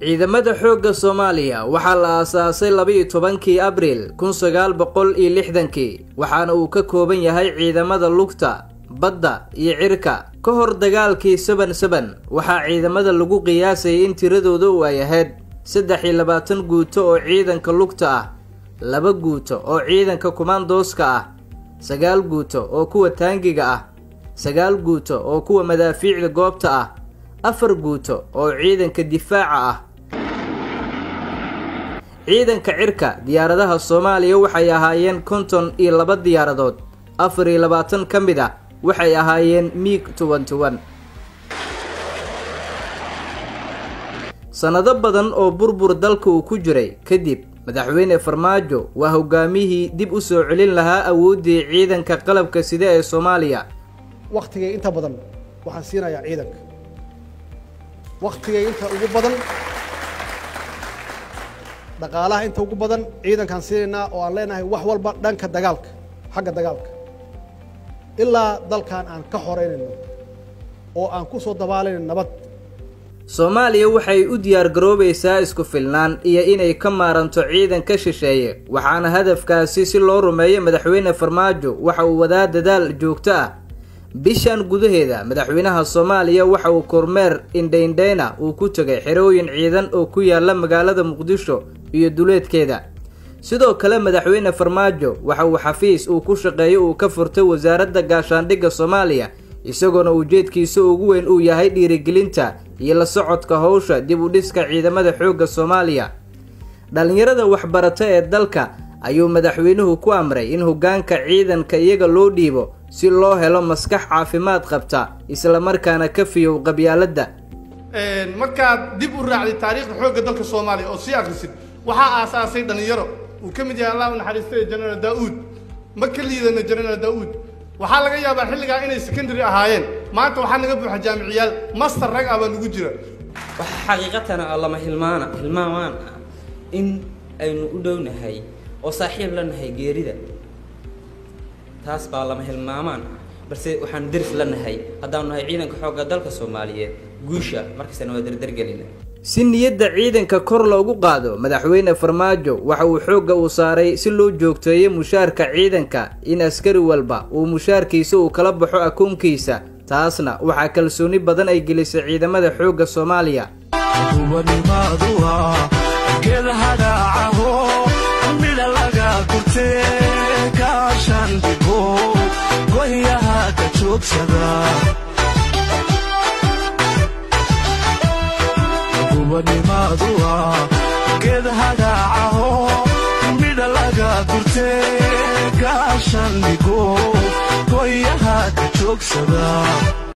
ciidamada xoogga soomaaliya waxaa la aasaasay laba-iyo tobankii abriil kun sagaal boqol iyo lixdankii waxaana uu ka kooban yahay ciidamada lugta badda iyo cirka ka hor dagaalkii saban saban waxaa ciidamada lagu qiyaasayay in tiradooda u ay ahayd saddex iyo labaatan guuto oo ciidanka lugta ah laba guuto oo ciidanka kumaandooska ah sagaal guuto oo kuwa taangiga ah sagaal guuto oo kuwa madaafiicda goobta ah afar guuto oo ciidanka difaaca ah ciidanka cirka diyaaradaha soomaaliya waxay ahaayeen konton iyo laba diyaaradood afar iyo labaatan ka mid ah waxay ahaayeen miig toban toban sannado badan oo burbur dalka uu ku jiray kadib madaxweyne farmaajo waa hogaamiyihii dib u soo celin lahaa awooddii ciidanka qalabka sida ee soomaaliya wakhtigay inta badan waxaan siinayaa ciidanka wakhtigay inta ugu badan dhaqaalaha inta ugu badan ciidankaan siinaynaa oo aan leenahay wax walba dhanka dagaalka xagga dagaalka ilaa dalkan aan ka xoreynayno oo aan ku soo dabaalayno nabad soomaaliya waxay u diyaargaroobaysaa isku filnaan iyo inay ka maaranto ciidan ka shisheeye waxaana hadafkaasi si loo rumeeyo madaxweyne farmaajo waxa uu wadaa dadaal joogto ah bishan gudaheeda madaxweynaha soomaaliya waxa uu kormeer indhaindhayna uu ku tegay xerooyin ciidan oo ku yaala magaalada muqdisho iyo duleedkeeda sidoo kale madaxweyne farmaajo waxa uu xafiis uu ku shaqeeyo uu ka furtay wasaaradda gaashaandhigga soomaaliya isagoona ujeedkiisa ugu weyn uu yahay dhiirigelinta iyo la socodka howsha dib u dhiska ciidamada xoogga soomaaliya dhallinyarada waxbarata ee dalka ayuu madaxweynuhu ku amray in hoggaanka ciidanka iyaga loo dhiibo si loo helo maskax caafimaad qabta islamarkaana ka fiyow qabyaaladda markaad dib u raacday taariikhda xoogga dalka soomaaliya oo sii akhrisid waxaa aasaasay dhallinyaro uu ka mid yahay allah u naxariistay jenaraal daa'uud ma ka liidana jenaraal daa'uud waxaa laga yaabaa xilligaa inay secondary ahaayeen maanta waxaa naga buuxa jaamiciyaal master rag ah baa nagu jira waxaa xaqiiqatana lama hilmaana hilmaamaan ah in aynu u dhownahay oo saaxiib la nahay geerida taas baa lama hilmaamaan ah balse waxaanu deris la nahay haddaanu nahay ciidanka xoogga dalka soomaaliyeed guusha markastana waa derdergelina si niyadda ciidanka kor loogu qaado madaxweyne farmaajo waxa uu xoogga uu saaray si loo joogteeyo mushaarka ciidanka in askari walba uu mushaarkiisa uu kala baxo akoonkiisa taasna waxaa kalsooni badan ay gelisay ciidamada xoogga soomaaliya geed hagaacaho midha laga gurte gaashandhigo goyaha ka joogsada